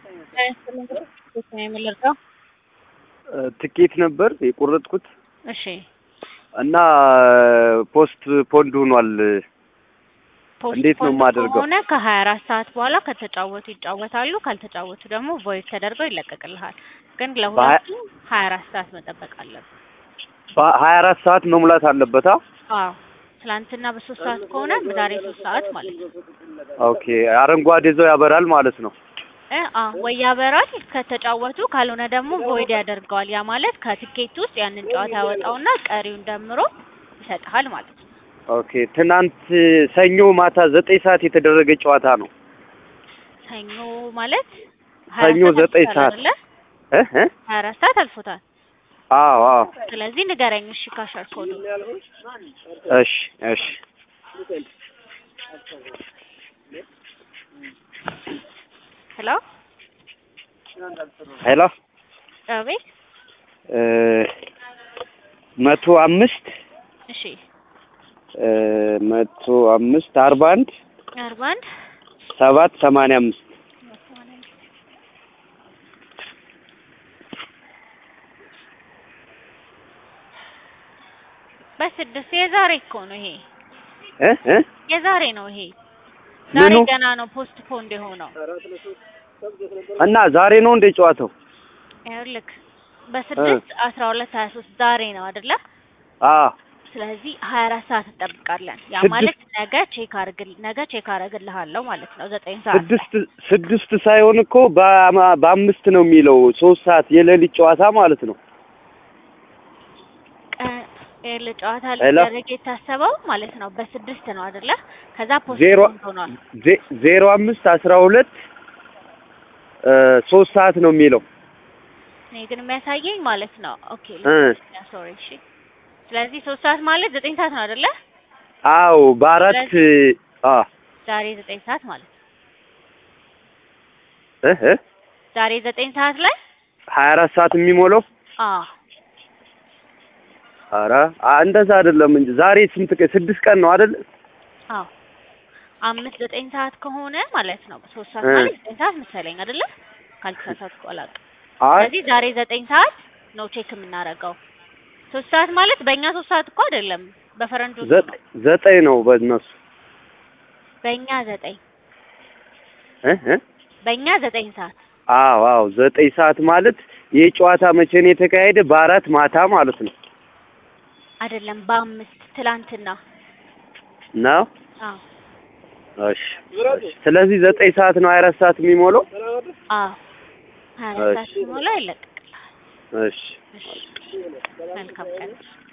የምንልቀው ትኬት ነበር የቆረጥኩት እሺ እና ፖስት ፖንድ ሆኗል። ፖስት እንዴት ነው ፖንድ የማደርገው? ከሆነ ከሀያ አራት ሰዓት በኋላ ከተጫወቱ ይጫወታሉ፣ ካልተጫወቱ ደግሞ ቮይድ ተደርገው ይለቀቅልሃል። ግን ለሁለቱም ሀያ አራት ሰዓት መጠበቅ አለብን። ሀያ አራት ሰዓት መሙላት አለበታ። አዎ ትላንትና በሶስት ሰዓት ከሆነ ዛሬ ሶስት ሰዓት ማለት ነው። ኦኬ አረንጓዴ ዘው ያበራል ማለት ነው። እ አ ወይ ያበራል ከተጫወቱ፣ ካልሆነ ደግሞ ቮይድ ያደርገዋል። ያ ማለት ከትኬት ውስጥ ያንን ጨዋታ ያወጣውና ቀሪውን ደምሮ ይሰጥሃል ማለት ነው። ኦኬ ትናንት ሰኞ ማታ ዘጠኝ ሰዓት የተደረገ ጨዋታ ነው። ሰኞ ማለት ሀያ ሰኞ አራት ዘጠኝ አልፎታል ሰዓት አይደለ? እ እ ሀያ አራት ሰዓት አልፎታል። አዎ አዎ ስለዚህ ንገረኝ እሺ፣ ካሸር ኮዱ እሺ እሺ ሄሎ ሄሎ አቤት። እ መቶ አምስት እሺ እ መቶ አምስት አርባ አንድ አርባ አንድ ሰባት ሰማንያ አምስት በስድስት የዛሬ እኮ ነው ይሄ እ እ የዛሬ ነው ይሄ ዛሬ ምኑ? ገና ነው ፖስት ፖንድ የሆነው። እና ዛሬ ነው እንደ ጨዋታው? ይኸውልህ በስድስት አስራ ሁለት ሀያ ሶስት ዛሬ ነው አይደለ? አ ስለዚህ ሀያ አራት ሰዓት እንጠብቃለን። ያ ስድስት- ማለት ነገ ቼክ አርግል ነገ ቼክ አረግልሃለሁ ማለት ነው። ዘጠኝ ሰዓት ላይ ስድስት ስድስት ሳይሆን እኮ በአማ- በአምስት ነው የሚለው ሶስት ሰዓት የሌሊት ጨዋታ ማለት ነው። ቀን ይኸውልህ ጨዋታ ሄሎ? ሊደረግ የታሰበው ማለት ነው በስድስት ነው አይደለ? ከዛ ፖስት ዜሮ ፖንድ ሆኗል። ዜ- ዜሮ አምስት አስራ ሁለት እ ሶስት ሰዓት ነው የሚለው እኔ ግን የሚያሳየኝ ማለት ነው ኦኬ እ ሶሪ እሺ። ስለዚህ ሶስት ሰዓት ማለት ዘጠኝ ሰዓት ነው አይደለ? አዎ በአራት አ ዛሬ ዘጠኝ ሰዓት ማለት ነው። እ እ ዛሬ ዘጠኝ ሰዓት ላይ ሀያ አራት ሰዓት የሚሞላው አዎ ኧረ አ እንደዛ አይደለም እንጂ ዛሬ ስንት ቀን ስድስት ቀን ነው አይደል? አዎ አምስት ዘጠኝ ሰዓት ከሆነ ማለት ነው ሶስት ሰዓት እ ማለት ዘጠኝ ሰዓት መሰለኝ አይደለ? ካልተሳሳትኩ አላውቅም። አይ ስለዚህ ዛሬ ዘጠኝ ሰዓት ነው ቼክ የምናደርገው። ሶስት ሰዓት ማለት በእኛ ሶስት ሰዓት እኮ አይደለም፣ በፈረንጆቹ ነው። ዘጠኝ ዘጠኝ ነው በእነሱ በእኛ ዘጠኝ እ እ በእኛ ዘጠኝ ሰዓት አዎ አዎ ዘጠኝ ሰዓት ማለት ይህ ጨዋታ መቼ ነው የተካሄደ? በአራት ማታ ማለት ነው አይደለም፣ በአምስት ትላንትና። ነው። አዎ እሺ ስለዚህ ዘጠኝ ሰዓት ነው ሀያ አራት ሰዓት የሚሞላው። አዎ ሀያ አራት ሰዓት እሺ ሲሞላ ይለቀቅልሃል። እሺ እሺ መልካም ቀን።